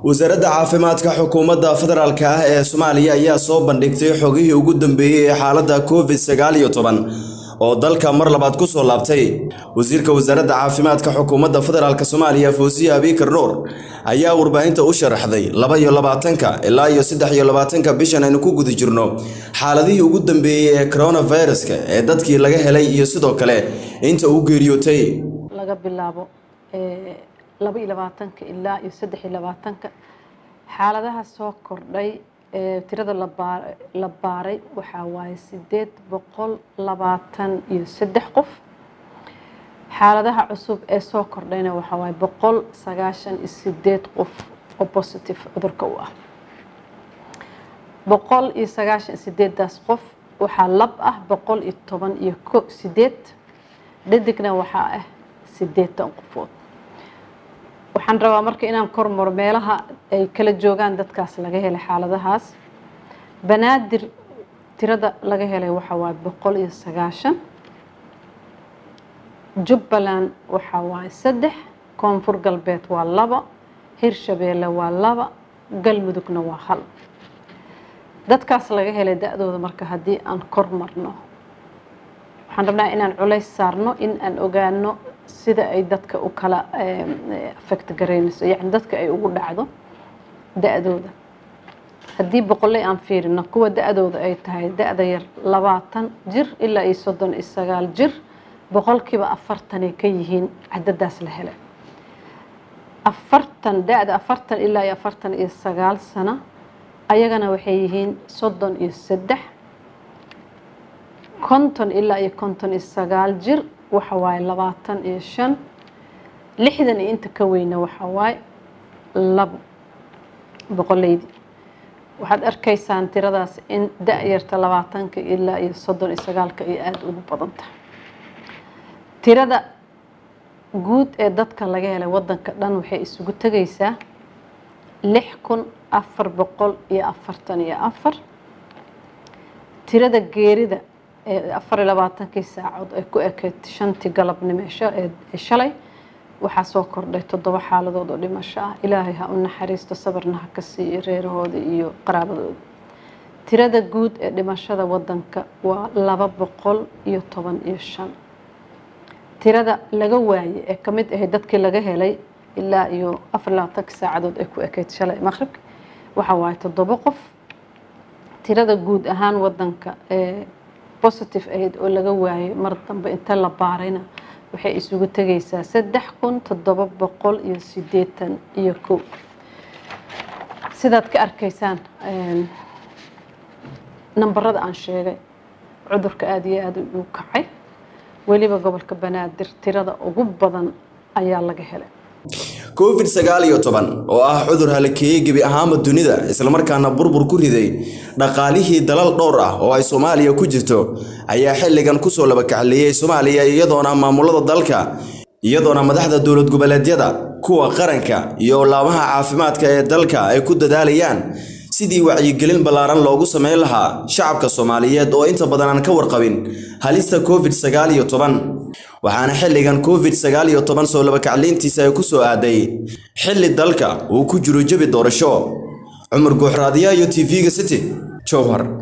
wasaaradda caafimaadka xukuumadda federaalk ah ee soomaaliya ayaa soo bandhigtay xogihii ugu dambeeyey ee xaaladda covid sagaal iyo toban oo dalka mar labaad ku soo laabtay wasiirka wasaaradda caafimaadka xukuumadda federaalk soomaaliya fawsiye abiikar nuur ayaa warbaahinta u sharaxday laba iyo labaatanka ilaa iyo saddex iyo labaatanka bishan aynu ku guda jirno xaaladihii ugu dambeeyey ee coronaviruska ee dadkii laga helay iyo sidoo kale inta uu geeriyootay laga bilaabo laba iyo labaatanka ilaa iyo saddex iyo labaatanka xaaladaha soo kordhay ee tirada la baaray waxaa waaye sideed boqol labaatan iyo saddex qof xaaladaha cusub ee soo kordhayna waxaa waaye boqol sagaashan iyo sideed qof oo positive cudurka u ah boqol iyo sagaashan iyo sideedaas qof waxaa lab ah boqol iyo toban iyo ko sideed dhadigna waxaa ah sideetan qofood waxaan rabaa marka inaan kormaro meelaha ay kala joogaan dadkaas laga helay xaaladahaas banaadir tirada laga helay waxaa waaye boqol iyo sagaashan jubbaland waxaa waaye saddex koonfur galbeed waa laba hirshabeelle waa laba galmudugna waa hal dadkaas laga helay da-dooda marka haddii aan kor marno waxaan rabnaa inaan culays saarno in aan ogaano sida ay dadka u kala affect garaynayso yacni dadka ay ugu dhacdo da-dooda haddii boqolley aan fiirino kuwa da-dooda ay tahay da-da yar labaatan jir ilaa iyo soddon iyo sagaal jir boqolkiiba afartanay ka yihiin cadadaas la helay afartan da-da afartan ilaa iyo afartan iyo sagaal sano ayagana waxay yihiin soddon iyo saddex konton ilaa iyo konton iyo sagaal jir waxa waaye labaatan iyo shan lixdan iyo inta ka weyna waxa waaye labo boqoleydi waxaad arkaysaan tiradaas in da-yarta labaatanka ilaa iyo soddon iyo sagaalka ay aada ugu badan tahay tirada guud ee dadka laga helay waddanka dhan waxay isugu tegaysaa lix kun afar boqol iyo afartan iyo afar tirada geerida ee afar iyo labaatankii saacood ay ku ekeyd shantii galabnimo ee shalay waxaa soo kordhay toddoba xaaladood oo dhimasho ah ilaahay ha u naxariisto sabarna ha ka siiyo reerahooda iyo qaraabadooda tirada guud ee dhimashada waddanka waa laba boqol iyo toban iyo shan tirada laga waayey ee kamid ahayd dadkii laga helay ilaa iyo afar labaatankii saacadood ay ku ekeyd shalay maqribka waxaa waaye toddoba qof tirada guud ahaan waddanka ee positive ahayd oo laga waayay mar dambe inta la baarayna waxay isugu tegaysaa saddex kun toddoba boqol iyo siddeetan iyo kow sidaad ka arkaysaan nambarada aan sheegay cudurka aada iyo aada u kacay weliba gobolka banaadir tirada ugu badan ayaa laga helay covid sagaal iyo toban oo ah cudur halakeeyey gebi ahaanba dunida islamarkaana burbur ku riday dhaqaalihii dalal dhowr ah oo ay soomaaliya ku jirto ayaa xilligan kusoo labakacleeyey soomaaliya iyadoona maamulada dalka iyadoona madaxda dowlad goboleedyada kuwa qaranka iyo laamaha caafimaadka ee dalka ay ku dadaalayaan sidii wacyigelin ballaaran loogu sameyn lahaa shacabka soomaaliyeed oo inta badan aan ka warqabin halista covid sagaal iyo toban waxaana xilligan covid sagaal iyo toban soo labakacleyntiisa ay ku soo aaday xilli dalka uu ku jiro jebi doorasho cumar guuxraadiya iyo t v-ga city jowhar